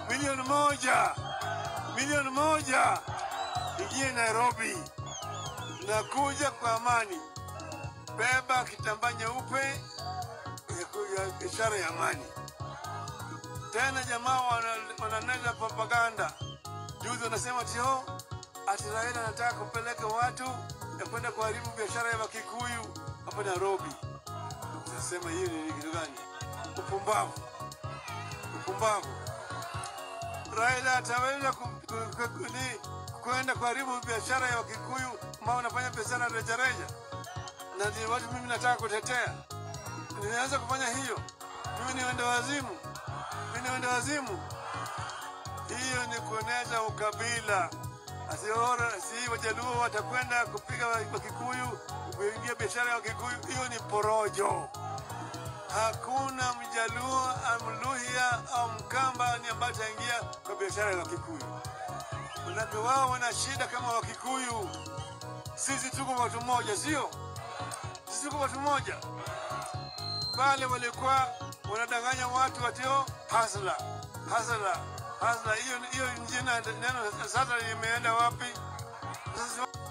milioni moja, milioni moja ijie Nairobi. Nakuja kwa amani, beba kitambaa nyeupe ya ku- ya ishara ya amani. Tena jamaa wana- wananena propaganda. Juzi wanasema tio ati Raila anataka kupeleka watu ya kwenda kuharibu biashara ya Wakikuyu hapa Nairobi. Nasema hiyo ni kitu gani? Upumbavu, upumbavu. Raila ataweza ku- ku- ku- ku- ni- kwenda kuharibu biashara ya Wakikuyu ambao wanafanya biashara rejareja, na ndio watu mimi nataka kutetea. Ninaweza kufanya hiyo? Mimi ni wenda wazimu, mimi ni wenda wazimu. Hiyo ni kuonesha ukabila. Asiora si Wajaluo watakwenda kupiga wa- Wakikuyu, kuingia biashara ya Wakikuyu. Hiyo ni porojo. Hakuna Mjaluo, Mluhya au Mkamba ni ambaye ataingia kwa biashara ya Wakikuyu. Manake wao wana shida kama Wakikuyu. Sisi tuko watu mmoja, sio? Sisi tuko watu mmoja. Pale walikuwa wanadanganya watu watio hasla hasla hasla. Hiyo hiyo jina neno sasa limeenda wapi? Sasa